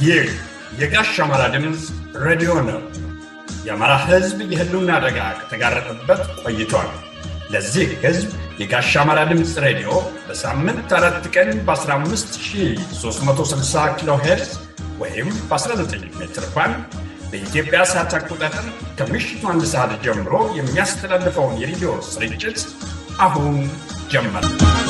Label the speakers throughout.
Speaker 1: ይህ የጋሽ አማራ ድምፅ ሬዲዮ ነው። የአማራ ሕዝብ የህልውና አደጋ ከተጋረጠበት ቆይቷል። ለዚህ ሕዝብ የጋሽ አማራ ድምፅ ሬዲዮ በሳምንት አራት ቀን በ15360 ኪሎ ሄርዝ ወይም በ19 ሜትር ባንድ በኢትዮጵያ ሰዓት አቆጣጠር ከምሽቱ አንድ ሰዓት ጀምሮ የሚያስተላልፈውን የሬዲዮ ስርጭት አሁን ጀመር።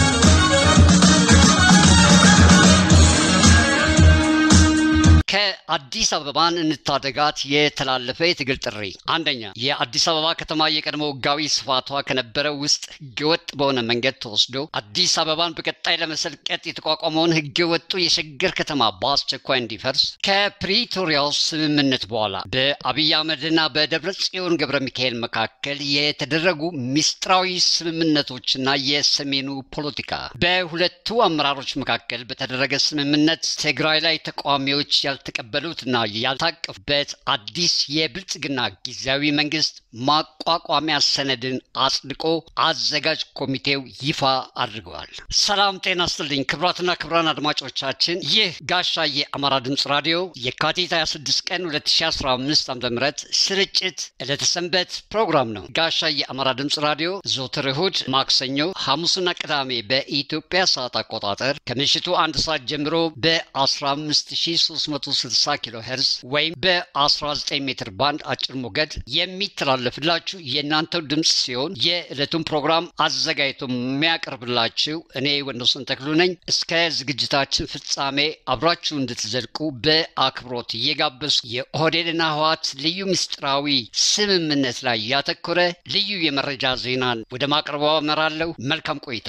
Speaker 2: ከአዲስ አበባን እንታደጋት የተላለፈ የትግል ጥሪ። አንደኛ የአዲስ አበባ ከተማ የቀድሞ ሕጋዊ ስፋቷ ከነበረው ውስጥ ህገወጥ በሆነ መንገድ ተወስዶ አዲስ አበባን በቀጣይ ለመሰልቀጥ የተቋቋመውን ህገወጡ የሸገር ከተማ በአስቸኳይ እንዲፈርስ ከፕሪቶሪያው ስምምነት በኋላ በአብይ አህመድና በደብረ ጽዮን ገብረ ሚካኤል መካከል የተደረጉ ሚስጥራዊ ስምምነቶችና የሰሜኑ ፖለቲካ በሁለቱ አመራሮች መካከል በተደረገ ስምምነት ትግራይ ላይ ተቃዋሚዎች ያልተቀበሉትና ያልታቀፉበት አዲስ የብልጽግና ጊዜያዊ መንግስት ማቋቋሚያ ሰነድን አጽድቆ አዘጋጅ ኮሚቴው ይፋ አድርገዋል። ሰላም ጤና ስጥልኝ ክብራትና ክብራን አድማጮቻችን፣ ይህ ጋሻ የአማራ ድምፅ ራዲዮ የካቲት 26 ቀን 2015 ዓ ም ስርጭት ዕለተሰንበት ፕሮግራም ነው። ጋሻ የአማራ ድምፅ ራዲዮ ዘወትር እሁድ፣ ማክሰኞ፣ ሐሙስና ቅዳሜ በኢትዮጵያ ሰዓት አቆጣጠር ከምሽቱ አንድ ሰዓት ጀምሮ በ15 360 ኪሎ ሄርዝ ወይም በ19 ሜትር ባንድ አጭር ሞገድ የሚተላለፍላችሁ የእናንተው ድምፅ ሲሆን የዕለቱን ፕሮግራም አዘጋጅቶ የሚያቀርብላችሁ እኔ ወንዶሰን ተክሉ ነኝ። እስከ ዝግጅታችን ፍጻሜ አብራችሁ እንድትዘልቁ በአክብሮት እየጋበዝኩ የኦህዴድና ህወሓት ልዩ ምስጢራዊ ስምምነት ላይ ያተኮረ ልዩ የመረጃ ዜናን ወደ ማቅረቡ አመራለሁ። መልካም ቆይታ።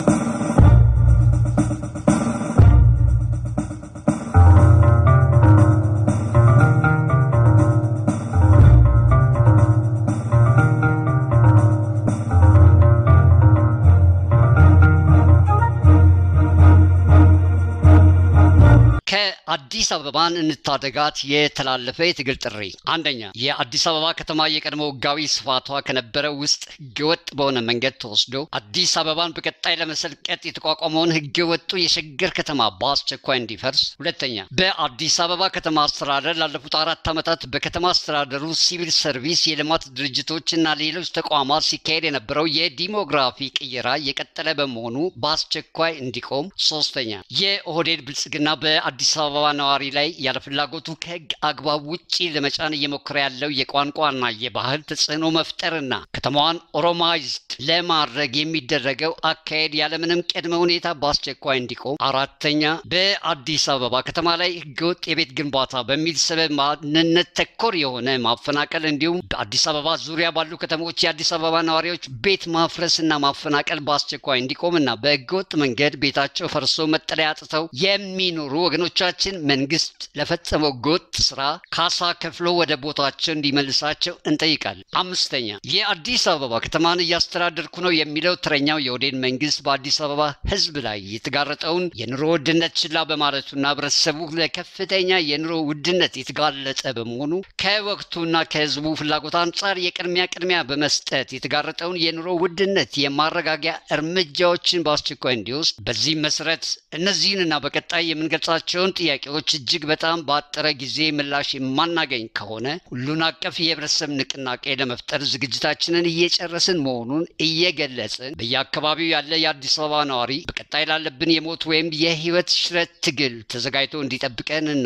Speaker 2: አዲስ አበባን እንታደጋት የተላለፈ የትግል ጥሪ። አንደኛ የአዲስ አበባ ከተማ የቀድሞ ህጋዊ ስፋቷ ከነበረው ውስጥ ህገወጥ በሆነ መንገድ ተወስዶ አዲስ አበባን በቀጣይ ለመሰልቀጥ የተቋቋመውን ህገወጡ የሸገር ከተማ በአስቸኳይ እንዲፈርስ። ሁለተኛ በአዲስ አበባ ከተማ አስተዳደር ላለፉት አራት ዓመታት በከተማ አስተዳደሩ ሲቪል ሰርቪስ፣ የልማት ድርጅቶች እና ሌሎች ተቋማት ሲካሄድ የነበረው የዲሞግራፊ ቅየራ የቀጠለ በመሆኑ በአስቸኳይ እንዲቆም። ሶስተኛ የኦህዴድ ብልጽግና በአዲስ አበባ ነዋሪ ላይ ያለ ፍላጎቱ ከህግ አግባብ ውጪ ለመጫን እየሞከረ ያለው የቋንቋና የባህል ተጽዕኖ መፍጠርና ከተማዋን ኦሮማይዝድ ለማድረግ የሚደረገው አካሄድ ያለምንም ቅድመ ሁኔታ በአስቸኳይ እንዲቆም። አራተኛ በአዲስ አበባ ከተማ ላይ ህገወጥ የቤት ግንባታ በሚል ሰበብ ማንነት ተኮር የሆነ ማፈናቀል እንዲሁም በአዲስ አበባ ዙሪያ ባሉ ከተሞች የአዲስ አበባ ነዋሪዎች ቤት ማፍረስና ማፈናቀል በአስቸኳይ እንዲቆምና በህገወጥ መንገድ ቤታቸው ፈርሶ መጠለያ አጥተው የሚኖሩ ወገኖቻችን መንግስት ለፈጸመው ጎጥ ስራ ካሳ ከፍሎ ወደ ቦታቸው እንዲመልሳቸው እንጠይቃለን። አምስተኛ የአዲስ አበባ ከተማን እያስተዳደርኩ ነው የሚለው ተረኛው የኦህዴድ መንግስት በአዲስ አበባ ህዝብ ላይ የተጋረጠውን የኑሮ ውድነት ችላ በማለቱና ህብረተሰቡ ለከፍተኛ የኑሮ ውድነት የተጋለጠ በመሆኑ ከወቅቱና ከህዝቡ ፍላጎት አንጻር የቅድሚያ ቅድሚያ በመስጠት የተጋረጠውን የኑሮ ውድነት የማረጋጊያ እርምጃዎችን በአስቸኳይ እንዲወስድ በዚህም መሰረት እነዚህንና በቀጣይ የምንገልጻቸውን ጥያቄዎች እጅግ በጣም በአጠረ ጊዜ ምላሽ የማናገኝ ከሆነ ሁሉን አቀፍ የህብረተሰብ ንቅናቄ ለመፍጠር ዝግጅታችንን እየጨረስን መሆኑን እየገለጽን በየአካባቢው ያለ የአዲስ አበባ ነዋሪ በቀጣይ ላለብን የሞት ወይም የህይወት ሽረት ትግል ተዘጋጅቶ እንዲጠብቀንና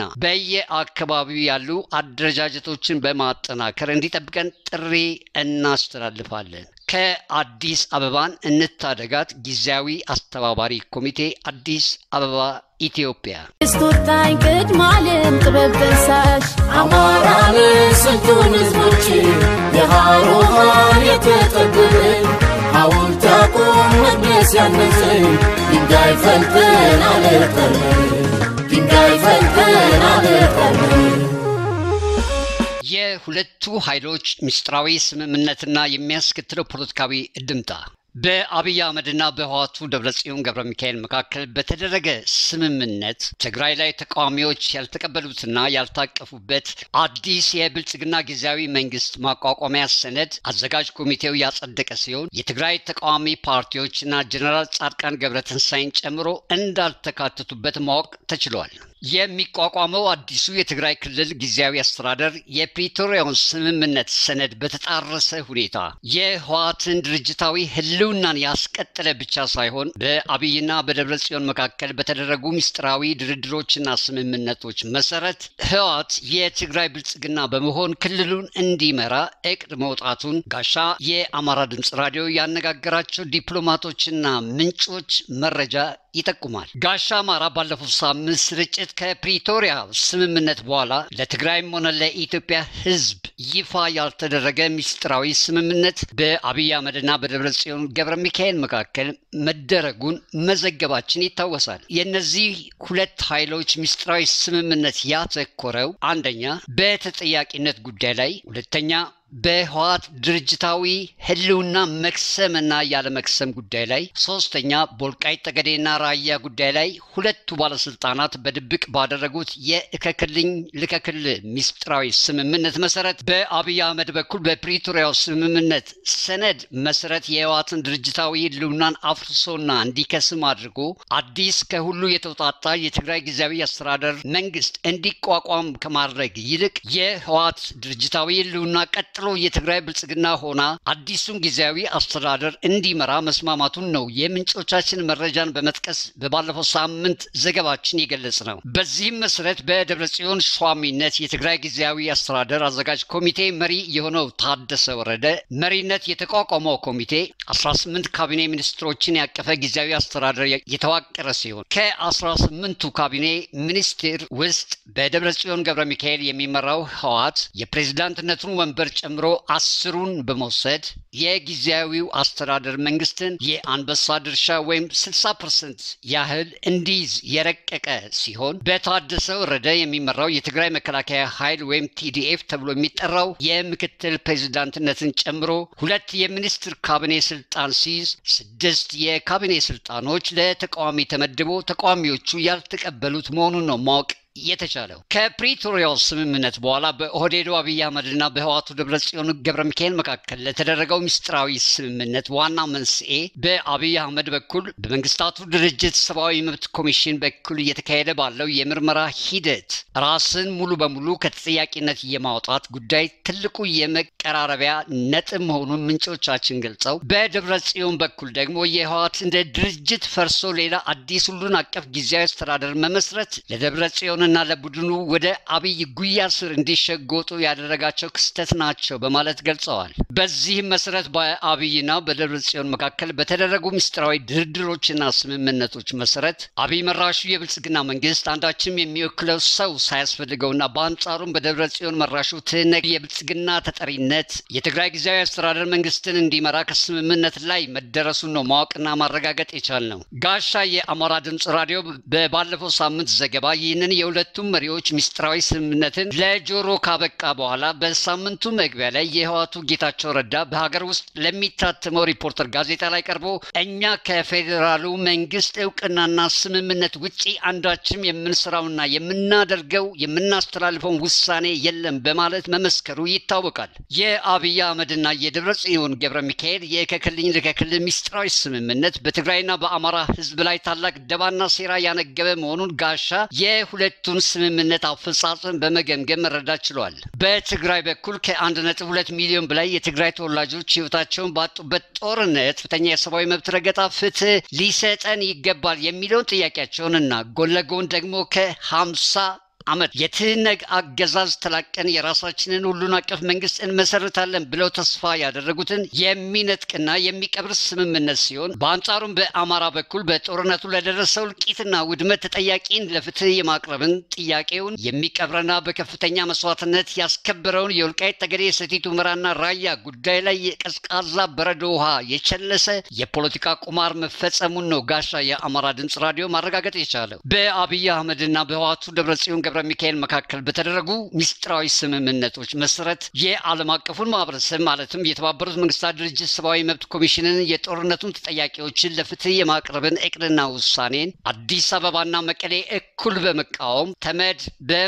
Speaker 2: በየአካባቢው ያሉ አደረጃጀቶችን በማጠናከር እንዲጠብቀን ጥሪ እናስተላልፋለን። ከአዲስ አበባን እንታደጋት ጊዜያዊ አስተባባሪ ኮሚቴ አዲስ አበባ ኢትዮጵያ
Speaker 3: ስቶታኝ ቅድማለም ጥበብ ደሳሽ
Speaker 4: አማራን ስንቱን ህዝቦች የሃሮሃን የተጠበብን ሐውልት ያቁም መቅደስ ያነጽን ድንጋይ ፈልጠን አለጠርን ድንጋይ ፈልጠን አለጠርን
Speaker 2: የሁለቱ ኃይሎች ምስጢራዊ ስምምነትና የሚያስከትለው ፖለቲካዊ እድምታ በአብይ አህመድና በህዋቱ ደብረጽዮን ገብረ ሚካኤል መካከል በተደረገ ስምምነት ትግራይ ላይ ተቃዋሚዎች ያልተቀበሉትና ያልታቀፉበት አዲስ የብልጽግና ጊዜያዊ መንግስት ማቋቋሚያ ሰነድ አዘጋጅ ኮሚቴው ያጸደቀ ሲሆን የትግራይ ተቃዋሚ ፓርቲዎችና ጀኔራል ጻድቃን ገብረ ትንሳኤን ጨምሮ እንዳልተካተቱበት ማወቅ ተችሏል። የሚቋቋመው አዲሱ የትግራይ ክልል ጊዜያዊ አስተዳደር የፕሪቶሪያውን ስምምነት ሰነድ በተጣረሰ ሁኔታ የህወሓትን ድርጅታዊ ህልውናን ያስቀጠለ ብቻ ሳይሆን በአብይና በደብረ ጽዮን መካከል በተደረጉ ምስጢራዊ ድርድሮችና ስምምነቶች መሰረት ህወሓት የትግራይ ብልጽግና በመሆን ክልሉን እንዲመራ እቅድ መውጣቱን ጋሻ የአማራ ድምፅ ራዲዮ ያነጋገራቸው ዲፕሎማቶችና ምንጮች መረጃ ይጠቁማል። ጋሻ አማራ ባለፈው ሳምንት ስርጭት ከፕሪቶሪያ ስምምነት በኋላ ለትግራይም ሆነ ለኢትዮጵያ ህዝብ ይፋ ያልተደረገ ምስጢራዊ ስምምነት በአብይ አህመድና በደብረ ጽዮን ገብረ ሚካኤል መካከል መደረጉን መዘገባችን ይታወሳል። የእነዚህ ሁለት ኃይሎች ምስጢራዊ ስምምነት ያተኮረው አንደኛ በተጠያቂነት ጉዳይ ላይ፣ ሁለተኛ በህወሓት ድርጅታዊ ህልውና መክሰምና ያለመክሰም ጉዳይ ላይ፣ ሶስተኛ በወልቃይት ጠገዴና ራያ ጉዳይ ላይ ሁለቱ ባለስልጣናት በድብቅ ባደረጉት የእከክልኝ ልከክል ምስጢራዊ ስምምነት መሰረት በአብይ አህመድ በኩል በፕሪቶሪያው ስምምነት ሰነድ መሰረት የህወሓትን ድርጅታዊ ህልውናን አፍርሶና እንዲከስም አድርጎ አዲስ ከሁሉ የተውጣጣ የትግራይ ጊዜያዊ አስተዳደር መንግስት እንዲቋቋም ከማድረግ ይልቅ የህወሓት ድርጅታዊ ህልውና ቀጥሎ የትግራይ ብልጽግና ሆና አዲሱን ጊዜያዊ አስተዳደር እንዲመራ መስማማቱን ነው የምንጮቻችን መረጃን በመጥቀስ በባለፈው ሳምንት ዘገባችን የገለጽ ነው። በዚህም መሰረት በደብረ ጽዮን ሿሚነት የትግራይ ጊዜያዊ አስተዳደር አዘጋጅ ኮሚቴ መሪ የሆነው ታደሰ ወረደ መሪነት የተቋቋመው ኮሚቴ 18 ካቢኔ ሚኒስትሮችን ያቀፈ ጊዜያዊ አስተዳደር የተዋቀረ ሲሆን ከ18ቱ ካቢኔ ሚኒስቴር ውስጥ በደብረ ጽዮን ገብረ ሚካኤል የሚመራው ህወሓት የፕሬዝዳንትነቱን ወንበር ጨምሮ አስሩን በመውሰድ የጊዜያዊው አስተዳደር መንግስትን የአንበሳ ድርሻ ወይም 60 ፐርሰንት ያህል እንዲይዝ የረቀቀ ሲሆን በታደሰ ወረደ የሚመራው የትግራይ መከላከያ ኃይል ወይም ቲዲኤፍ ተብሎ የሚጠራው የምክትል ፕሬዚዳንትነትን ጨምሮ ሁለት የሚኒስትር ካቢኔ ስልጣን ሲይዝ ስድስት የካቢኔ ስልጣኖች ለተቃዋሚ ተመድቦ ተቃዋሚዎቹ ያልተቀበሉት መሆኑን ነው ማወቅ የተቻለው ከፕሪቶሪያው ስምምነት በኋላ በኦህዴዱ አብይ አህመድና በህዋቱ ደብረ ጽዮን ገብረ ሚካኤል መካከል ለተደረገው ምስጢራዊ ስምምነት ዋና መንስኤ በአብይ አህመድ በኩል በመንግስታቱ ድርጅት ሰብአዊ መብት ኮሚሽን በኩል እየተካሄደ ባለው የምርመራ ሂደት ራስን ሙሉ በሙሉ ከተጠያቂነት የማውጣት ጉዳይ ትልቁ የመቀራረቢያ ነጥብ መሆኑን ምንጮቻችን ገልጸው በደብረ ጽዮን በኩል ደግሞ የህዋት እንደ ድርጅት ፈርሶ ሌላ አዲስ ሁሉን አቀፍ ጊዜያዊ አስተዳደር መመስረት ለደብረ ጽዮን እና ለቡድኑ ወደ አብይ ጉያ ስር እንዲሸጎጡ ያደረጋቸው ክስተት ናቸው በማለት ገልጸዋል። በዚህም መሰረት በአብይና በደብረ ጽዮን መካከል በተደረጉ ምስጢራዊ ድርድሮችና ስምምነቶች መሰረት አብይ መራሹ የብልጽግና መንግስት አንዳችም የሚወክለው ሰው ሳያስፈልገውና በአንጻሩም በደብረ ጽዮን መራሹ ትህነግ የብልጽግና ተጠሪነት የትግራይ ጊዜያዊ አስተዳደር መንግስትን እንዲመራ ከስምምነት ላይ መደረሱን ነው ማወቅና ማረጋገጥ የቻል ነው። ጋሻ የአማራ ድምፅ ራዲዮ በባለፈው ሳምንት ዘገባ ይህንን የሁለቱም መሪዎች ምስጢራዊ ስምምነትን ለጆሮ ካበቃ በኋላ በሳምንቱ መግቢያ ላይ የህዋቱ ጌታቸው ረዳ በሀገር ውስጥ ለሚታተመው ሪፖርተር ጋዜጣ ላይ ቀርቦ እኛ ከፌዴራሉ መንግስት እውቅናና ስምምነት ውጪ አንዳችም የምንሰራውና የምናደርገው የምናስተላልፈውን ውሳኔ የለም በማለት መመስከሩ ይታወቃል። የአብይ አህመድና የደብረ ጽዮን ገብረ ሚካኤል የከክልኝ ልከክል ምስጢራዊ ስምምነት በትግራይና በአማራ ህዝብ ላይ ታላቅ ደባና ሴራ ያነገበ መሆኑን ጋሻ የሁለቱን ስምምነት አፈጻጸም በመገምገም መረዳት ችሏል። በትግራይ በኩል ከ1.2 ሚሊዮን በላይ የትግራይ ተወላጆች ህይወታቸውን ባጡበት ጦርነት ከፍተኛ የሰብአዊ መብት ረገጣ ፍትህ ሊሰጠን ይገባል የሚለውን ጥያቄያቸውንና ጎን ለጎን ደግሞ ከ50 ዓመት የትህነግ አገዛዝ ተላቀን የራሳችንን ሁሉን አቀፍ መንግስት እንመሰርታለን ብለው ተስፋ ያደረጉትን የሚነጥቅና የሚቀብር ስምምነት ሲሆን በአንጻሩም በአማራ በኩል በጦርነቱ ለደረሰው እልቂትና ውድመት ተጠያቂን ለፍትህ የማቅረብን ጥያቄውን የሚቀብረና በከፍተኛ መስዋዕትነት ያስከበረውን የወልቃይት ጠገዴ ሰቲት ሁመራና ራያ ጉዳይ ላይ የቀዝቃዛ በረዶ ውሃ የቸለሰ የፖለቲካ ቁማር መፈጸሙን ነው ጋሻ የአማራ ድምፅ ራዲዮ ማረጋገጥ የቻለው በአብይ አህመድና በህዋቱ ደብረጽዮን ገብረ ሚካኤል መካከል በተደረጉ ሚስጥራዊ ስምምነቶች መሰረት የዓለም አቀፉን ማህበረሰብ ማለትም የተባበሩት መንግስታት ድርጅት ሰብአዊ መብት ኮሚሽንን የጦርነቱን ተጠያቂዎችን ለፍትህ የማቅረብን እቅድና ውሳኔን አዲስ አበባና መቀሌ እኩል በመቃወም ተመድ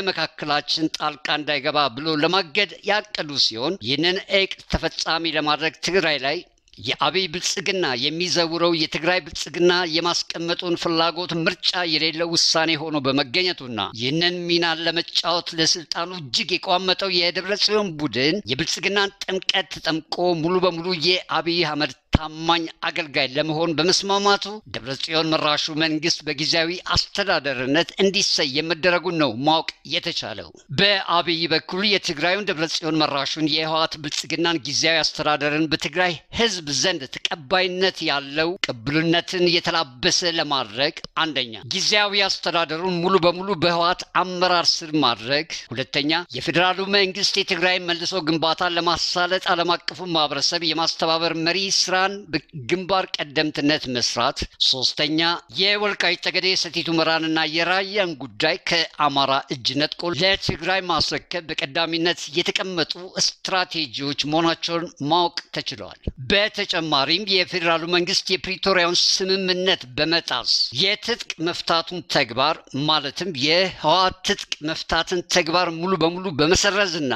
Speaker 2: በመካከላችን ጣልቃ እንዳይገባ ብሎ ለማገድ ያቀዱ ሲሆን ይህንን እቅድ ተፈጻሚ ለማድረግ ትግራይ ላይ የአብይ ብልጽግና የሚዘውረው የትግራይ ብልጽግና የማስቀመጡን ፍላጎት ምርጫ የሌለው ውሳኔ ሆኖ በመገኘቱና ይህንን ሚናን ለመጫወት ለስልጣኑ እጅግ የቋመጠው የደብረ ጽዮን ቡድን የብልጽግናን ጥምቀት ተጠምቆ ሙሉ በሙሉ የአብይ አህመድ ታማኝ አገልጋይ ለመሆን በመስማማቱ ደብረ ጽዮን መራሹ መንግስት በጊዜያዊ አስተዳደርነት እንዲሰየም መደረጉን ነው ማወቅ የተቻለው። በአብይ በኩል የትግራዩን ደብረ ጽዮን መራሹን የህወሓት ብልጽግናን ጊዜያዊ አስተዳደርን በትግራይ ህዝብ ዘንድ ተቀባይነት ያለው ቅብልነትን የተላበሰ ለማድረግ አንደኛ ጊዜያዊ አስተዳደሩን ሙሉ በሙሉ በህወሓት አመራር ስር ማድረግ፣ ሁለተኛ የፌዴራሉ መንግስት የትግራይ መልሶ ግንባታን ለማሳለጥ ዓለም አቀፉ ማህበረሰብ የማስተባበር መሪ ስራ ግንባር ቀደምትነት መስራት፣ ሶስተኛ የወልቃይት ጠገዴ ሰቲት ሁመራንና የራያን ጉዳይ ከአማራ እጅ ነጥቆ ለትግራይ ማስረከብ በቀዳሚነት የተቀመጡ ስትራቴጂዎች መሆናቸውን ማወቅ ተችለዋል። በተጨማሪም የፌዴራሉ መንግስት የፕሪቶሪያውን ስምምነት በመጣስ የትጥቅ መፍታቱን ተግባር ማለትም የህወሓት ትጥቅ መፍታትን ተግባር ሙሉ በሙሉ በመሰረዝና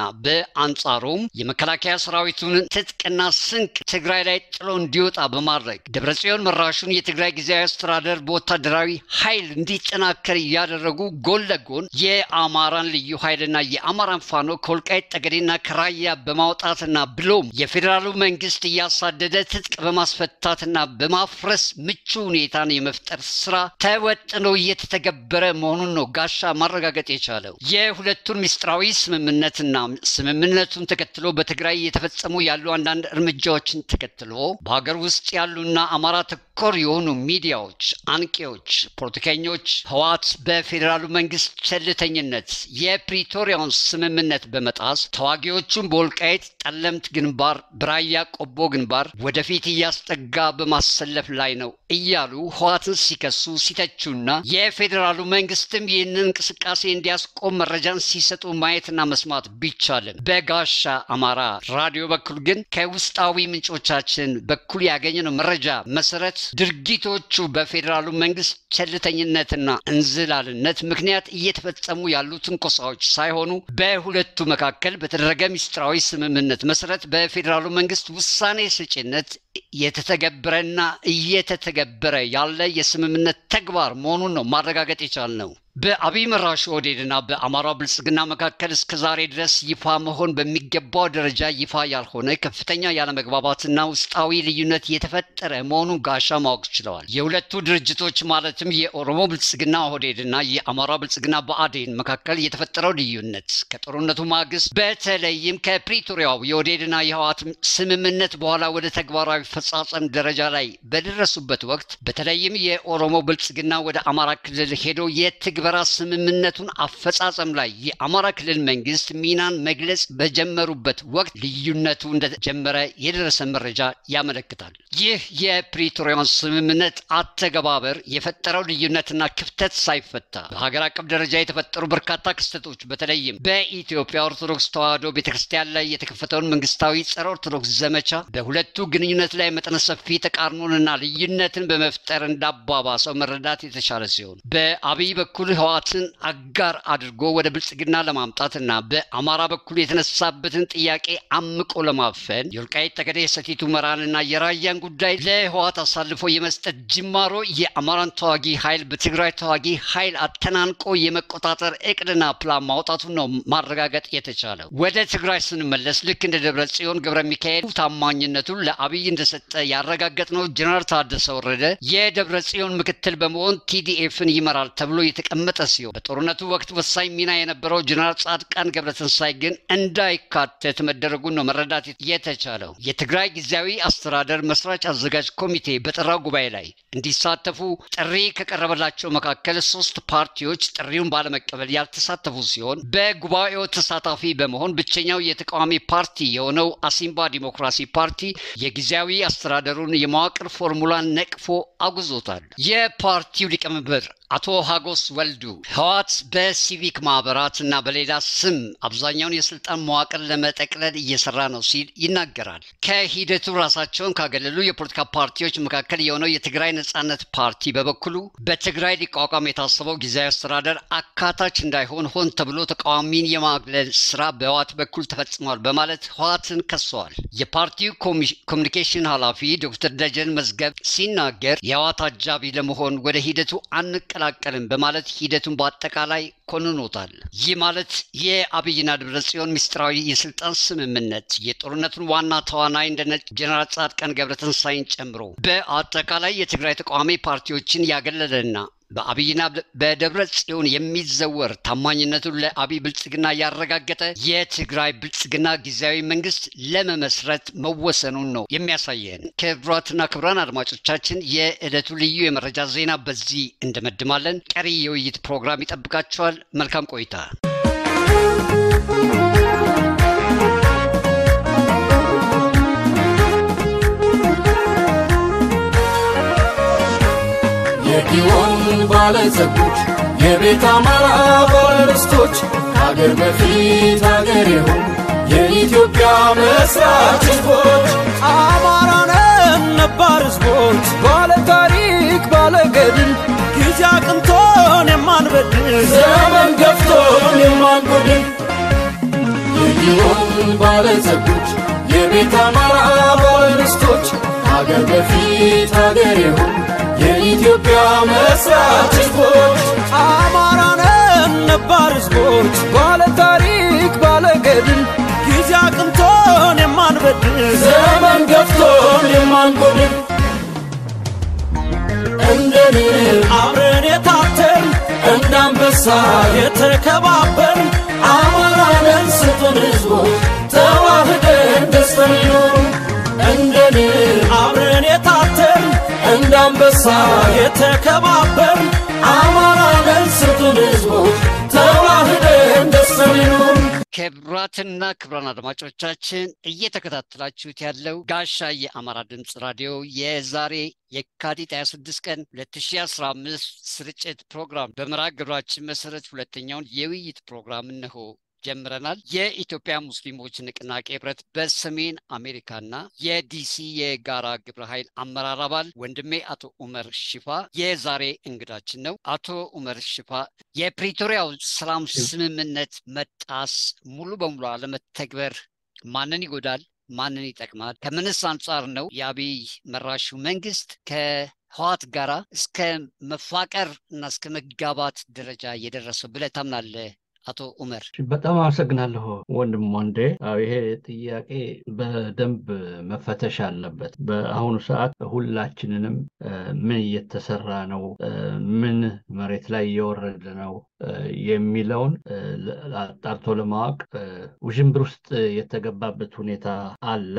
Speaker 2: በአንጻሩም የመከላከያ ሰራዊቱን ትጥቅና ስንቅ ትግራይ ላይ ጥሎ እንዲወጣ በማድረግ ደብረጽዮን መራሹን የትግራይ ጊዜያዊ አስተዳደር በወታደራዊ ኃይል እንዲጠናከር እያደረጉ ጎን ለጎን የአማራን ልዩ ኃይልና የአማራን ፋኖ ከወልቃይት ጠገዴና ከራያ በማውጣትና ብሎም የፌዴራሉ መንግስት እያሳደደ ትጥቅ በማስፈታትና በማፍረስ ምቹ ሁኔታን የመፍጠር ስራ ተወጥኖ እየተተገበረ መሆኑን ነው ጋሻ ማረጋገጥ የቻለው። የሁለቱን ምስጢራዊ ስምምነትና ስምምነቱን ተከትሎ በትግራይ እየተፈጸሙ ያሉ አንዳንድ እርምጃዎችን ተከትሎ በሀገር ውስጥ ያሉና አማራ ተኮር የሆኑ ሚዲያዎች፣ አንቂዎች፣ ፖለቲከኞች ህወሓት በፌዴራሉ መንግስት ቸልተኝነት የፕሪቶሪያውን ስምምነት በመጣስ ተዋጊዎቹን በወልቃይት ጠለምት ግንባር፣ በራያ ቆቦ ግንባር ወደፊት እያስጠጋ በማሰለፍ ላይ ነው እያሉ ህወሓትን ሲከሱ ሲተቹና የፌዴራሉ መንግስትም ይህንን እንቅስቃሴ እንዲያስቆም መረጃን ሲሰጡ ማየትና መስማት ቢቻልም በጋሻ አማራ ራዲዮ በኩል ግን ከውስጣዊ ምንጮቻችን በኩል ያገኘነው መረጃ መሰረት ድርጊቶቹ በፌዴራሉ መንግስት ቸልተኝነትና እንዝላልነት ምክንያት እየተፈጸሙ ያሉ ትንኮሳዎች ሳይሆኑ በሁለቱ መካከል በተደረገ ምስጢራዊ ስምምነት መሰረት በፌዴራሉ መንግስት ውሳኔ ሰጪነት የተተገበረና እየተተገበረ ያለ የስምምነት ተግባር መሆኑን ነው ማረጋገጥ የቻልነው። በአብይ መራሹ ኦህዴድና በአማራ ብልጽግና መካከል እስከ ዛሬ ድረስ ይፋ መሆን በሚገባው ደረጃ ይፋ ያልሆነ ከፍተኛ ያለመግባባትና ውስጣዊ ልዩነት የተፈጠረ መሆኑን ጋሻ ማወቅ ችለዋል። የሁለቱ ድርጅቶች ማለትም የኦሮሞ ብልጽግና ኦህዴድና የአማራ ብልጽግና ብአዴን መካከል የተፈጠረው ልዩነት ከጦርነቱ ማግስት በተለይም ከፕሪቶሪያው የኦህዴድና የህወሓት ስምምነት በኋላ ወደ ተግባራዊ ፈጻጸም ደረጃ ላይ በደረሱበት ወቅት በተለይም የኦሮሞ ብልጽግና ወደ አማራ ክልል ሄዶ የትግ በራ ስምምነቱን አፈጻጸም ላይ የአማራ ክልል መንግስት ሚናን መግለጽ በጀመሩበት ወቅት ልዩነቱ እንደጀመረ የደረሰ መረጃ ያመለክታል። ይህ የፕሪቶሪያን ስምምነት አተገባበር የፈጠረው ልዩነትና ክፍተት ሳይፈታ በሀገር አቀፍ ደረጃ የተፈጠሩ በርካታ ክስተቶች በተለይም በኢትዮጵያ ኦርቶዶክስ ተዋሕዶ ቤተክርስቲያን ላይ የተከፈተውን መንግስታዊ ጸረ ኦርቶዶክስ ዘመቻ በሁለቱ ግንኙነት ላይ መጠነ ሰፊ ተቃርኖንና ልዩነትን በመፍጠር እንዳባባሰው መረዳት የተቻለ ሲሆን በአብይ በኩል ህወሓትን አጋር አድርጎ ወደ ብልጽግና ለማምጣትና በአማራ በኩል የተነሳበትን ጥያቄ አምቆ ለማፈን የወልቃይት ጠገዴ የሰቲት ሁመራንና የራያን ጉዳይ ለህወሓት አሳልፎ የመስጠት ጅማሮ የአማራን ተዋጊ ኃይል በትግራይ ተዋጊ ኃይል አተናንቆ የመቆጣጠር እቅድና ፕላን ማውጣቱን ነው ማረጋገጥ የተቻለው። ወደ ትግራይ ስንመለስ ልክ እንደ ደብረ ጽዮን ገብረ ሚካኤል ታማኝነቱን ለአብይ እንደሰጠ ያረጋገጥነው ጀነራል ታደሰ ወረደ የደብረ ጽዮን ምክትል በመሆን ቲዲኤፍን ይመራል ተብሎ የተቀመጠ ሲሆን በጦርነቱ ወቅት ወሳኝ ሚና የነበረው ጀነራል ጻድቃን ገብረትንሳይ ግን እንዳይካተት መደረጉን ነው መረዳት የተቻለው። የትግራይ ጊዜያዊ አስተዳደር መስራች አዘጋጅ ኮሚቴ በጠራው ጉባኤ ላይ እንዲሳተፉ ጥሪ ከቀረበላቸው መካከል ሶስት ፓርቲዎች ጥሪውን ባለመቀበል ያልተሳተፉ ሲሆን በጉባኤው ተሳታፊ በመሆን ብቸኛው የተቃዋሚ ፓርቲ የሆነው አሲምባ ዲሞክራሲ ፓርቲ የጊዜያዊ አስተዳደሩን የመዋቅር ፎርሙላን ነቅፎ አጉዞታል። የፓርቲው ሊቀመንበር አቶ ሀጎስ ወልዱ ህወሓት በሲቪክ ማህበራት እና በሌላ ስም አብዛኛውን የስልጣን መዋቅር ለመጠቅለል እየሰራ ነው ሲል ይናገራል። ከሂደቱ ራሳቸውን ካገለሉ የፖለቲካ ፓርቲዎች መካከል የሆነው የትግራይ ነጻነት ፓርቲ በበኩሉ በትግራይ ሊቋቋም የታሰበው ጊዜያዊ አስተዳደር አካታች እንዳይሆን ሆን ተብሎ ተቃዋሚን የማግለል ስራ በህወሓት በኩል ተፈጽሟል በማለት ህወሓትን ከሰዋል። የፓርቲው ኮሚኒኬሽን ኃላፊ ዶክተር ደጀን መዝገብ ሲናገር የህወሓት አጃቢ ለመሆን ወደ ሂደቱ አንቀላቀልም በማለት ሂደቱን በአጠቃላይ ኮንኖታል። ይህ ማለት የአብይና ደብረ ጽዮን ምስጢራዊ የስልጣን ስምምነት የጦርነቱን ዋና ተዋናይ እንደነ ጀነራል ጻድቃን ገብረትንሳኤን ጨምሮ በአጠቃላይ የትግራይ ተቃዋሚ ፓርቲዎችን ያገለለና በአብይና በደብረ ጽዮን የሚዘወር ታማኝነቱን ለአብይ ብልጽግና ያረጋገጠ የትግራይ ብልጽግና ጊዜያዊ መንግስት ለመመስረት መወሰኑን ነው የሚያሳየን። ክቡራትና ክቡራን አድማጮቻችን የዕለቱ ልዩ የመረጃ ዜና በዚህ እንደመድማለን። ቀሪ የውይይት ፕሮግራም ይጠብቃቸዋል። መልካም ቆይታ።
Speaker 4: የጊዮን ባለጸጎች የቤት አማራ ባለርስቶች ከአገር በፊት አገር የሆኑ የኢትዮጵያ መስራች ህዝቦች
Speaker 5: አማራነን ነባር ህዝቦች ባለ ታሪክ ባለ ገድል ጊዜ አቅንቶን የማንበድል
Speaker 4: ዘመን ገፍቶን የማንጎድል የጊዮን ባለጸጎች የቤት አማራ ባለርስቶች ከአገር በፊት አገር የሆኑ የኢትዮጵያ መስራች ህዝቦች
Speaker 5: አማራነን ነባር ህዝቦች ባለ ታሪክ ባለ ገድል ጊዜ አቅንቶን የማንበድል
Speaker 4: ዘመን ገፍቶን የማንጎድል እንደ ንብ
Speaker 5: አብረን የታተርን
Speaker 4: እንደ አንበሳ
Speaker 5: የተከባበር
Speaker 4: አማራንን ስጡን ህዝቦች ተዋህደን ደስተን ይኖሩ እንደ ንብ
Speaker 5: አብረን የታተርን
Speaker 4: እንደ አንበሳ
Speaker 5: የተከባበር
Speaker 4: አማራንን ስጡን ህዝቦች ተዋህደን ደስተን ይኖሩ
Speaker 2: ክቡራትና ክቡራን አድማጮቻችን እየተከታተላችሁት ያለው ጋሻ የአማራ ድምፅ ራዲዮ የዛሬ የካቲት 26 ቀን 2015 ስርጭት ፕሮግራም በመርሃ ግብራችን መሰረት ሁለተኛውን የውይይት ፕሮግራም እነሆ ጀምረናል። የኢትዮጵያ ሙስሊሞች ንቅናቄ ህብረት በሰሜን አሜሪካና የዲሲ የጋራ ግብረ ኃይል አመራር አባል ወንድሜ አቶ ኡመር ሽፋ የዛሬ እንግዳችን ነው። አቶ ኡመር ሽፋ የፕሪቶሪያው ሰላም ስምምነት መጣስ ሙሉ በሙሉ አለመተግበር ማንን ይጎዳል? ማንን ይጠቅማል? ከምንስ አንጻር ነው የአብይ መራሹ መንግስት ከህዋት ጋራ እስከ መፋቀር እና እስከ መጋባት ደረጃ የደረሰው ብለህ ታምናለህ? አቶ ኡመር
Speaker 6: በጣም አመሰግናለሁ ወንድም ወንዴ። አዎ ይሄ ጥያቄ በደንብ መፈተሽ አለበት። በአሁኑ ሰዓት ሁላችንንም ምን እየተሰራ ነው፣ ምን መሬት ላይ እየወረደ ነው የሚለውን አጣርቶ ለማወቅ ውዥንብር ውስጥ የተገባበት ሁኔታ አለ።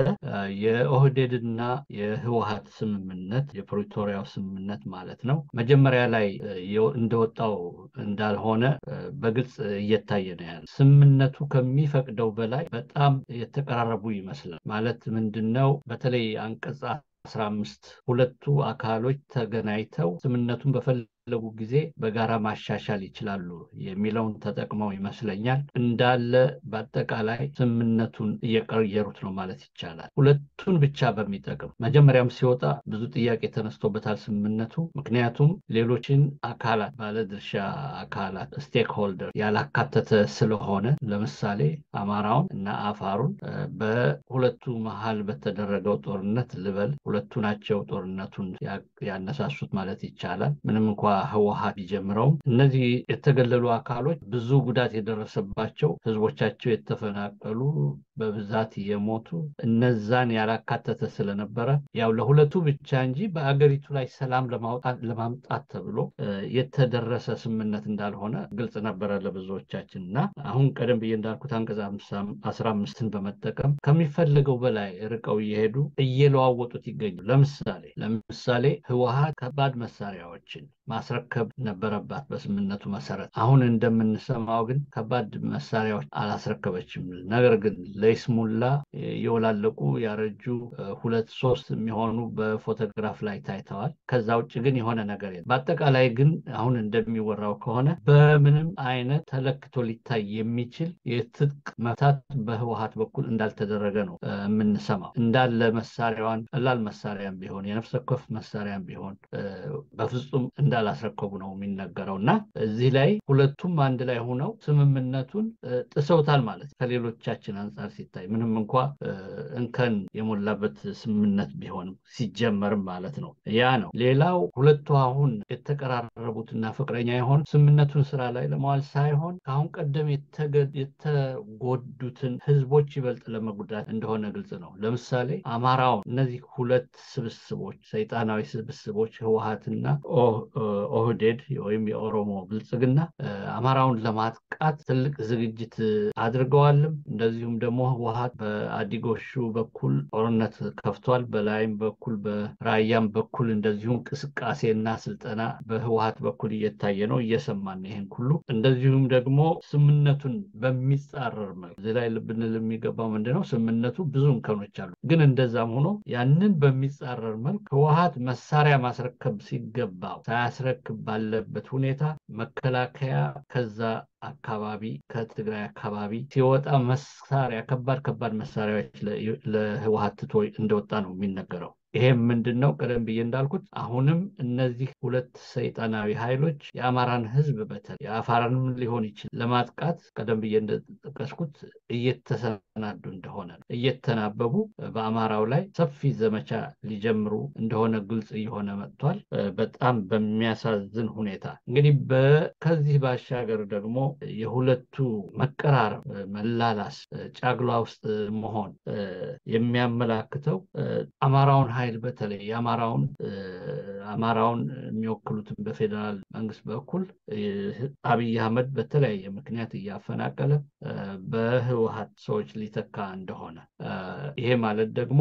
Speaker 6: የኦህዴድና የህወሀት ስምምነት የፕሪቶሪያው ስምምነት ማለት ነው መጀመሪያ ላይ እንደወጣው እንዳልሆነ በግልጽ እየታየ ነው ያለ። ስምምነቱ ከሚፈቅደው በላይ በጣም የተቀራረቡ ይመስላል። ማለት ምንድን ነው? በተለይ አንቀጽ አስራ አምስት ሁለቱ አካሎች ተገናኝተው ስምምነቱን በፈለጉ ጊዜ በጋራ ማሻሻል ይችላሉ የሚለውን ተጠቅመው ይመስለኛል እንዳለ በአጠቃላይ ስምምነቱን እየቀየሩት ነው ማለት ይቻላል። ሁለቱን ብቻ በሚጠቅም መጀመሪያም ሲወጣ ብዙ ጥያቄ ተነስቶበታል ስምምነቱ። ምክንያቱም ሌሎችን አካላት ባለድርሻ አካላት ስቴክ ሆልደር ያላካተተ ስለሆነ ለምሳሌ አማራውን እና አፋሩን በሁለቱ መሀል በተደረገው ጦርነት ልበል ሁለቱ ናቸው ጦርነቱን ያነሳሱት ማለት ይቻላል ምንም እንኳ ህወሀት ቢጀምረውም እነዚህ የተገለሉ አካሎች ብዙ ጉዳት የደረሰባቸው ህዝቦቻቸው የተፈናቀሉ በብዛት የሞቱ እነዛን ያላካተተ ስለነበረ ያው ለሁለቱ ብቻ እንጂ በአገሪቱ ላይ ሰላም ለማምጣት ተብሎ የተደረሰ ስምምነት እንዳልሆነ ግልጽ ነበረ ለብዙዎቻችን እና አሁን ቀደም ብዬ እንዳልኩት አንቀጽ አስራ አምስትን በመጠቀም ከሚፈለገው በላይ ርቀው እየሄዱ እየለዋወጡት ይገኙ ለምሳሌ ለምሳሌ ህወሀት ከባድ መሳሪያዎችን ማስረከብ ነበረባት በስምምነቱ መሰረት። አሁን እንደምንሰማው ግን ከባድ መሳሪያዎች አላስረከበችም። ነገር ግን ለይስሙላ የወላለቁ ያረጁ ሁለት ሶስት የሚሆኑ በፎቶግራፍ ላይ ታይተዋል። ከዛ ውጭ ግን የሆነ ነገር የለም። በአጠቃላይ ግን አሁን እንደሚወራው ከሆነ በምንም አይነት ተለክቶ ሊታይ የሚችል የትጥቅ መፍታት በህወሀት በኩል እንዳልተደረገ ነው የምንሰማው። እንዳለ መሳሪያዋን ቀላል መሳሪያም ቢሆን የነፍስ ወከፍ መሳሪያም ቢሆን በፍጹም እንዳላስረከቡ ነው የሚነገረው እና እዚህ ላይ ሁለቱም አንድ ላይ ሆነው ስምምነቱን ጥሰውታል ማለት ከሌሎቻችን አንጻር ሲታይ ምንም እንኳ እንከን የሞላበት ስምምነት ቢሆንም ሲጀመርም ማለት ነው። ያ ነው። ሌላው ሁለቱ አሁን የተቀራረቡትና ፍቅረኛ የሆኑ ስምምነቱን ስራ ላይ ለመዋል ሳይሆን ከአሁን ቀደም የተጎዱትን ህዝቦች ይበልጥ ለመጉዳት እንደሆነ ግልጽ ነው። ለምሳሌ አማራውን እነዚህ ሁለት ስብስቦች ሰይጣናዊ ስብስቦች ህወሀትና ኦህዴድ ወይም የኦሮሞ ብልጽግና አማራውን ለማጥቃት ትልቅ ዝግጅት አድርገዋልም። እንደዚሁም ደግሞ ህወሀት በአዲጎሹ በኩል ጦርነት ከፍቷል። በላይም በኩል በራያም በኩል እንደዚሁ እንቅስቃሴና ስልጠና በህወሀት በኩል እየታየ ነው፣ እየሰማን ይህን ሁሉ እንደዚሁም ደግሞ ስምነቱን በሚጻረር መልክ እዚህ ላይ ልብንል የሚገባው ምንድነው? ስምነቱ ብዙ እንከኖች አሉ። ግን እንደዛም ሆኖ ያንን በሚጻረር መልክ ህወሀት መሳሪያ ማስረከብ ሲገባው ሳያስረክብ ባለበት ሁኔታ መከላከያ ከዛ አካባቢ ከትግራይ አካባቢ ሲወጣ መሳሪያ ከባድ ከባድ መሳሪያዎች ለህወሀት ትቶ እንደወጣ ነው የሚነገረው። ይሄም ምንድን ነው? ቀደም ብዬ እንዳልኩት አሁንም እነዚህ ሁለት ሰይጣናዊ ኃይሎች የአማራን ህዝብ በተለይ የአፋርንም ሊሆን ይችላል ለማጥቃት ቀደም ብዬ እንደጠቀስኩት እየተሰናዱ እንደሆነ እየተናበቡ በአማራው ላይ ሰፊ ዘመቻ ሊጀምሩ እንደሆነ ግልጽ እየሆነ መጥቷል። በጣም በሚያሳዝን ሁኔታ እንግዲህ ከዚህ ባሻገር ደግሞ የሁለቱ መቀራረብ፣ መላላስ፣ ጫግሏ ውስጥ መሆን የሚያመላክተው አማራውን ኃይል በተለይ የአማራውን አማራውን የሚወክሉትን በፌዴራል መንግስት በኩል አብይ አህመድ በተለያየ ምክንያት እያፈናቀለ በህወሀት ሰዎች ሊተካ እንደሆነ ይሄ ማለት ደግሞ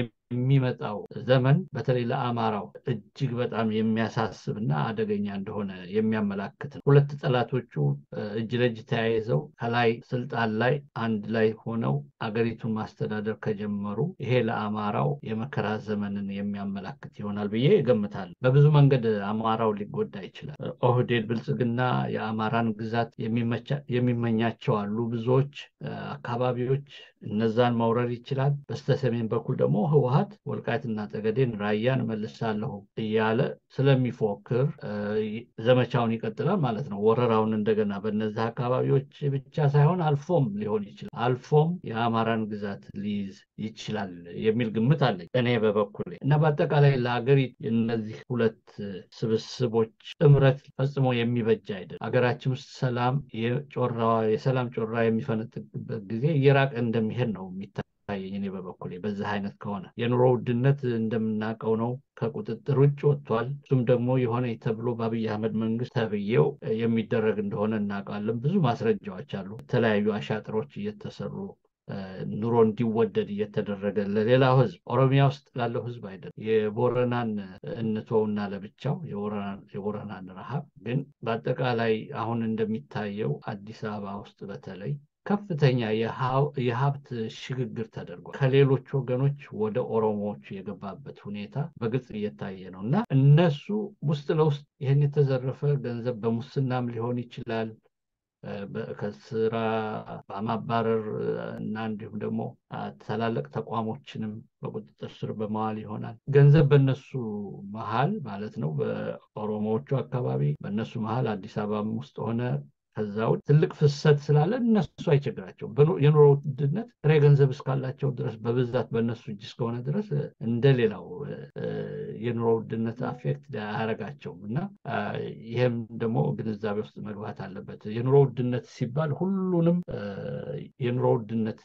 Speaker 6: የሚመጣው ዘመን በተለይ ለአማራው እጅግ በጣም የሚያሳስብ እና አደገኛ እንደሆነ የሚያመላክት ነው። ሁለት ጠላቶቹ እጅ ለእጅ ተያይዘው ከላይ ስልጣን ላይ አንድ ላይ ሆነው አገሪቱን ማስተዳደር ከጀመሩ ይሄ ለአማራው የመከራ ዘመንን የሚያመላክት ይሆናል ብዬ እገምታለሁ። በብዙ መንገድ አማራው ሊጎዳ ይችላል። ኦህዴድ ብልጽግና የአማራን ግዛት የሚመኛቸው አሉ ብዙዎች አካባቢዎች እነዛን መውረር ይችላል። በስተሰሜን በኩል ደግሞ ህወሀት ወልቃይትና ጠገዴን ራያን መልሳለሁ እያለ ስለሚፎክር ዘመቻውን ይቀጥላል ማለት ነው። ወረራውን እንደገና በነዚህ አካባቢዎች ብቻ ሳይሆን አልፎም ሊሆን ይችላል አልፎም የአማራን ግዛት ሊይዝ ይችላል የሚል ግምት አለኝ እኔ በበኩሌ እና በአጠቃላይ ለሀገሪቱ እነዚህ ሁለት ስብስቦች ጥምረት ፈጽሞ የሚበጅ አይደለም። ሀገራችን ውስጥ ሰላም የጮራዋ የሰላም ጮራ የሚፈነጥቅበት ጊዜ እየራቀ እንደሚሄድ ነው የሚታ ታየኝ እኔ በበኩሌ በዚህ አይነት ከሆነ የኑሮ ውድነት እንደምናውቀው ነው ከቁጥጥር ውጭ ወጥቷል። እሱም ደግሞ የሆነ ተብሎ በአብይ አህመድ መንግስት ተብዬው የሚደረግ እንደሆነ እናውቃለን። ብዙ ማስረጃዎች አሉ። የተለያዩ አሻጥሮች እየተሰሩ ኑሮ እንዲወደድ እየተደረገ ለሌላው ህዝብ ኦሮሚያ ውስጥ ላለው ህዝብ አይደለም። የቦረናን እንተውና ለብቻው የቦረናን ረሃብ ግን በአጠቃላይ አሁን እንደሚታየው አዲስ አበባ ውስጥ በተለይ ከፍተኛ የሀብት ሽግግር ተደርጓል። ከሌሎች ወገኖች ወደ ኦሮሞዎች የገባበት ሁኔታ በግልጽ እየታየ ነው እና እነሱ ውስጥ ለውስጥ ይህን የተዘረፈ ገንዘብ በሙስናም ሊሆን ይችላል ከስራ በማባረር እና እንዲሁም ደግሞ ትላልቅ ተቋሞችንም በቁጥጥር ስር በመዋል ይሆናል። ገንዘብ በነሱ መሀል ማለት ነው፣ በኦሮሞዎቹ አካባቢ በእነሱ መሀል አዲስ አበባም ውስጥ ሆነ ከዛ ውጭ ትልቅ ፍሰት ስላለ እነሱ አይቸግራቸውም። የኑሮ ውድነት ጥሬ ገንዘብ እስካላቸው ድረስ በብዛት በእነሱ እጅ እስከሆነ ድረስ እንደሌላው የኑሮ ውድነት አፌክት አያረጋቸውም እና ይህም ደግሞ ግንዛቤ ውስጥ መግባት አለበት። የኑሮ ውድነት ሲባል ሁሉንም የኑሮ ውድነት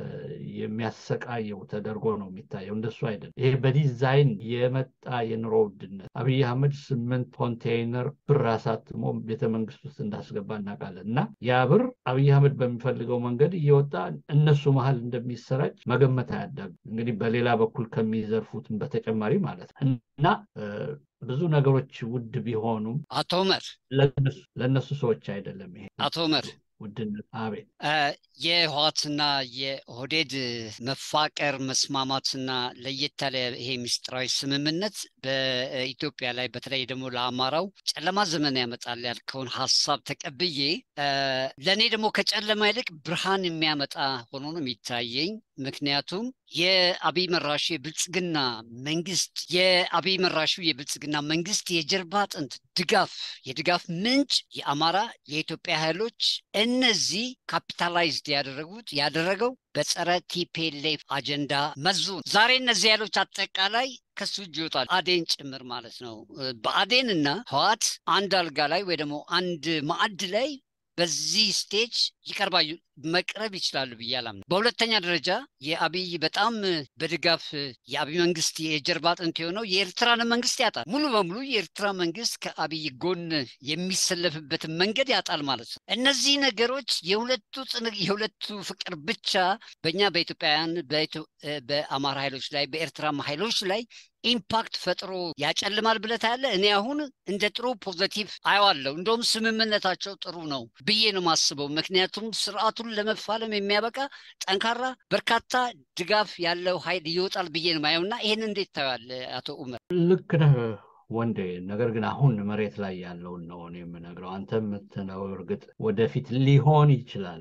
Speaker 6: የሚያሰቃየው ተደርጎ ነው የሚታየው። እንደሱ አይደለም። ይሄ በዲዛይን የመጣ የኑሮ ውድነት አብይ አህመድ ስምንት ኮንቴይነር ብር አሳትሞ ቤተመንግስት ውስጥ እንዳስገባ እናውቃለን እና ያ ብር አብይ አህመድ በሚፈልገው መንገድ እየወጣ እነሱ መሀል እንደሚሰራጭ መገመት አያዳግም። እንግዲህ በሌላ በኩል ከሚዘርፉትም በተጨማሪ ማለት ነው እና ብዙ ነገሮች ውድ ቢሆኑም
Speaker 2: አቶ ኡመር
Speaker 6: ለእነሱ ሰዎች አይደለም ይሄ
Speaker 2: አቶ ኡመር
Speaker 6: ውድነት። አቤት
Speaker 2: የህዋትና የኦህዴድ መፋቀር መስማማትና ለየት ያለ ይሄ ምስጢራዊ ስምምነት በኢትዮጵያ ላይ በተለይ ደግሞ ለአማራው ጨለማ ዘመን ያመጣል ያልከውን ሀሳብ ተቀብዬ ለእኔ ደግሞ ከጨለማ ይልቅ ብርሃን የሚያመጣ ሆኖ ነው የሚታየኝ። ምክንያቱም የአብይ መራሹ የብልጽግና መንግስት የአብይ መራሹ የብልጽግና መንግስት የጀርባ አጥንት ድጋፍ የድጋፍ ምንጭ የአማራ የኢትዮጵያ ኃይሎች እነዚህ ካፒታላይዝድ ያደረጉት ያደረገው በጸረ ቲፔሌፍ አጀንዳ መዙ ዛሬ እነዚህ ኃይሎች አጠቃላይ ከሱ እጅ ይወጣል፣ አዴን ጭምር ማለት ነው። በአዴን እና ህዋት አንድ አልጋ ላይ ወይ ደግሞ አንድ ማዕድ ላይ በዚህ ስቴጅ ይቀርባሉ መቅረብ ይችላሉ ብዬ አላምንም። በሁለተኛ ደረጃ የአብይ በጣም በድጋፍ የአብይ መንግስት የጀርባ አጥንት የሆነው የኤርትራን መንግስት ያጣል። ሙሉ በሙሉ የኤርትራ መንግስት ከአብይ ጎን የሚሰለፍበትን መንገድ ያጣል ማለት ነው። እነዚህ ነገሮች የሁለቱ የሁለቱ ፍቅር ብቻ በእኛ በኢትዮጵያውያን በአማራ ኃይሎች ላይ በኤርትራም ኃይሎች ላይ ኢምፓክት ፈጥሮ ያጨልማል ብለህ ታያለህ? እኔ አሁን እንደ ጥሩ ፖዘቲቭ አየዋለሁ። እንደውም ስምምነታቸው ጥሩ ነው ብዬ ነው የማስበው። ምክንያቱም ስርዓቱን ለመፋለም የሚያበቃ ጠንካራ በርካታ ድጋፍ ያለው ኃይል ይወጣል ብዬ ነው ማየው እና ይህን እንዴት ታየዋለህ አቶ ኡመር?
Speaker 6: ልክ ነህ ወንዴ። ነገር ግን አሁን መሬት ላይ ያለውን ነው እኔ የምነግረው። አንተ የምትለው እርግጥ ወደፊት ሊሆን ይችላል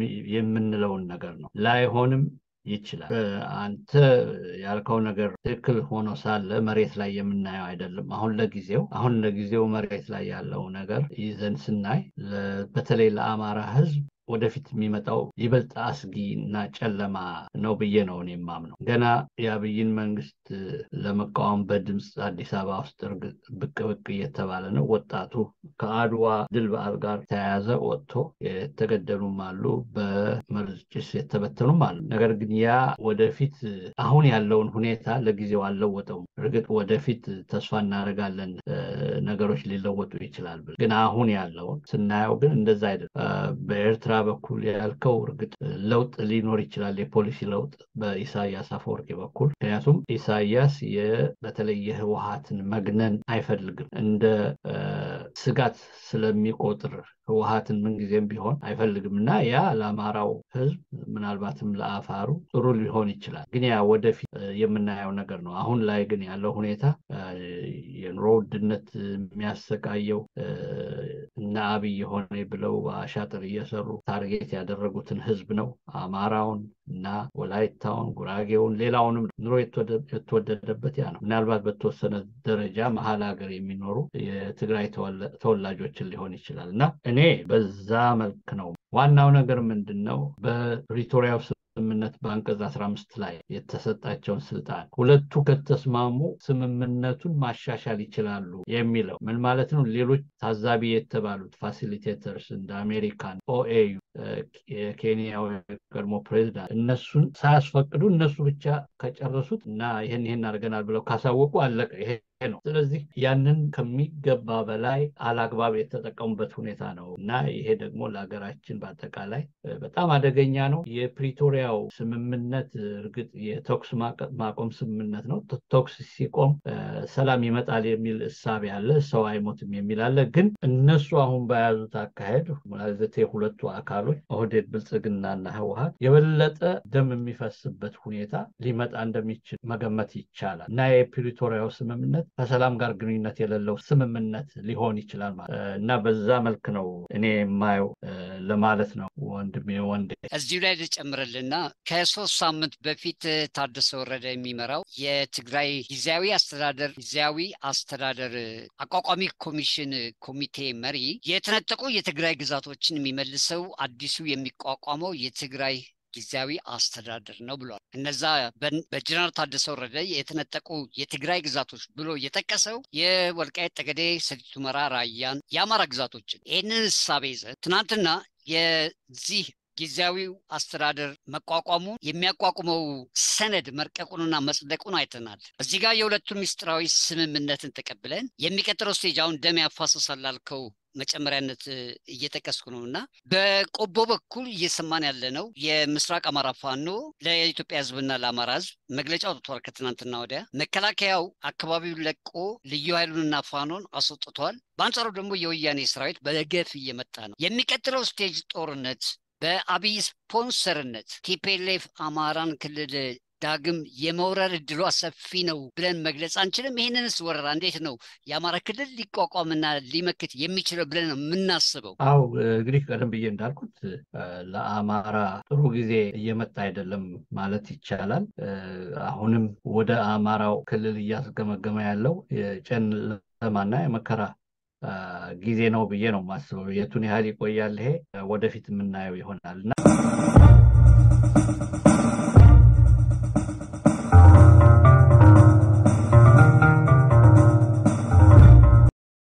Speaker 6: የምንለውን ነገር ነው። ላይሆንም ይችላል። አንተ ያልከው ነገር ትክክል ሆኖ ሳለ መሬት ላይ የምናየው አይደለም። አሁን ለጊዜው አሁን ለጊዜው መሬት ላይ ያለው ነገር ይዘን ስናይ በተለይ ለአማራ ሕዝብ ወደፊት የሚመጣው ይበልጥ አስጊ እና ጨለማ ነው ብዬ ነው እኔ የማምነው። ገና የአብይን መንግስት ለመቃወም በድምፅ አዲስ አበባ ውስጥ እርግጥ ብቅ ብቅ እየተባለ ነው። ወጣቱ ከአድዋ ድል በዓል ጋር ተያያዘ ወጥቶ የተገደሉም አሉ፣ በመርዝ ጭስ የተበተኑም አሉ። ነገር ግን ያ ወደፊት አሁን ያለውን ሁኔታ ለጊዜው አልለወጠውም። እርግጥ ወደፊት ተስፋ እናደርጋለን ነገሮች ሊለወጡ ይችላል። ግን አሁን ያለውን ስናየው ግን እንደዛ አይደለም። በኤርትራ በኩል ያልከው እርግጥ ለውጥ ሊኖር ይችላል፣ የፖሊሲ ለውጥ በኢሳያስ አፈወርቂ በኩል ምክንያቱም ኢሳያስ በተለይ የህወሀትን መግነን አይፈልግም እንደ ስጋት ስለሚቆጥር ህወሀትን ምንጊዜም ቢሆን አይፈልግም እና ያ ለአማራው ህዝብ ምናልባትም ለአፋሩ ጥሩ ሊሆን ይችላል። ግን ያ ወደፊት የምናየው ነገር ነው። አሁን ላይ ግን ያለው ሁኔታ የኑሮ ውድነት የሚያሰቃየው እና አብይ የሆነ ብለው አሻጥር እየሰሩ ታርጌት ያደረጉትን ህዝብ ነው። አማራውን እና ወላይታውን፣ ጉራጌውን፣ ሌላውንም ኑሮ የተወደደበት ያ ነው። ምናልባት በተወሰነ ደረጃ መሀል ሀገር የሚኖሩ የትግራይ ተወላጆችን ሊሆን ይችላል እና እኔ በዛ መልክ ነው። ዋናው ነገር ምንድን ነው? በፕሪቶሪያው ስምምነት በአንቀጽ አስራ አምስት ላይ የተሰጣቸውን ስልጣን ሁለቱ ከተስማሙ ስምምነቱን ማሻሻል ይችላሉ የሚለው ምን ማለት ነው? ሌሎች ታዛቢ የተባሉት ፋሲሊቴተርስ እንደ አሜሪካን፣ ኦኤዩ፣ የኬንያው የቀድሞ ፕሬዚዳንት እነሱን ሳያስፈቅዱ እነሱ ብቻ ከጨረሱት እና ይህን ይህን አድርገናል ብለው ካሳወቁ አለቀ። ይሄ ነው። ስለዚህ ያንን ከሚገባ በላይ አላግባብ የተጠቀሙበት ሁኔታ ነው እና ይሄ ደግሞ ለሀገራችን በአጠቃላይ በጣም አደገኛ ነው። የፕሪቶሪያው ስምምነት እርግጥ የተኩስ ማቆም ስምምነት ነው። ተኩስ ሲቆም ሰላም ይመጣል የሚል እሳቤ አለ፣ ሰው አይሞትም የሚል አለ። ግን እነሱ አሁን በያዙት አካሄድ ማለት የሁለቱ አካሎች ኦህዴድ ብልጽግናና ህወሀት የበለጠ ደም የሚፈስበት ሁኔታ ሊመጣ እንደሚችል መገመት ይቻላል እና የፕሪቶሪያው ስምምነት ከሰላም ጋር ግንኙነት የሌለው ስምምነት ሊሆን ይችላል ማለት እና በዛ መልክ ነው እኔ የማየው ለማለት ነው። ወንድሜ ወንዴ
Speaker 2: እዚሁ ላይ ልጨምርልና ከሶስት ሳምንት በፊት ታደሰ ወረደ የሚመራው የትግራይ ጊዜያዊ አስተዳደር ጊዜያዊ አስተዳደር አቋቋሚ ኮሚሽን ኮሚቴ መሪ የተነጠቁ የትግራይ ግዛቶችን የሚመልሰው አዲሱ የሚቋቋመው የትግራይ ጊዜያዊ አስተዳደር ነው ብሏል። እነዛ በጀነራል ታደሰ ወረደ የተነጠቁ የትግራይ ግዛቶች ብሎ የጠቀሰው የወልቃይት ጠገዴ፣ ሰቲት ሁመራ፣ ራያን የአማራ ግዛቶችን ይህንን እሳቤ ይዘን ትናንትና የዚህ ጊዜያዊው አስተዳደር መቋቋሙ የሚያቋቁመው ሰነድ መርቀቁንና መጽደቁን አይተናል። እዚህ ጋር የሁለቱን ምስጢራዊ ስምምነትን ተቀብለን የሚቀጥለው ስቴጅ አሁን ደም ያፋሰሳል ላልከው መጨመሪያነት እየጠቀስኩ ነው እና በቆቦ በኩል እየሰማን ያለ ነው የምስራቅ አማራ ፋኖ ለኢትዮጵያ ሕዝብና ለአማራ ሕዝብ መግለጫ አውጥቷል። ከትናንትና ወዲያ መከላከያው አካባቢውን ለቆ ልዩ ኃይሉንና ፋኖን አስወጥቷል። በአንጻሩ ደግሞ የወያኔ ሰራዊት በገፍ እየመጣ ነው። የሚቀጥለው ስቴጅ ጦርነት በአብይ ስፖንሰርነት ቲፔሌፍ አማራን ክልል ዳግም የመውረር እድሏ ሰፊ ነው ብለን መግለጽ አንችልም። ይህንንስ ወረራ እንዴት ነው የአማራ ክልል ሊቋቋምና ሊመክት የሚችለው ብለን ነው የምናስበው?
Speaker 6: አው እንግዲህ ቀደም ብዬ እንዳልኩት ለአማራ ጥሩ ጊዜ እየመጣ አይደለም ማለት ይቻላል። አሁንም ወደ አማራው ክልል እያስገመገመ ያለው የጨለማና የመከራ ጊዜ ነው ብዬ ነው የማስበው። የቱን ያህል ይቆያል ይሄ ወደፊት የምናየው ይሆናል እና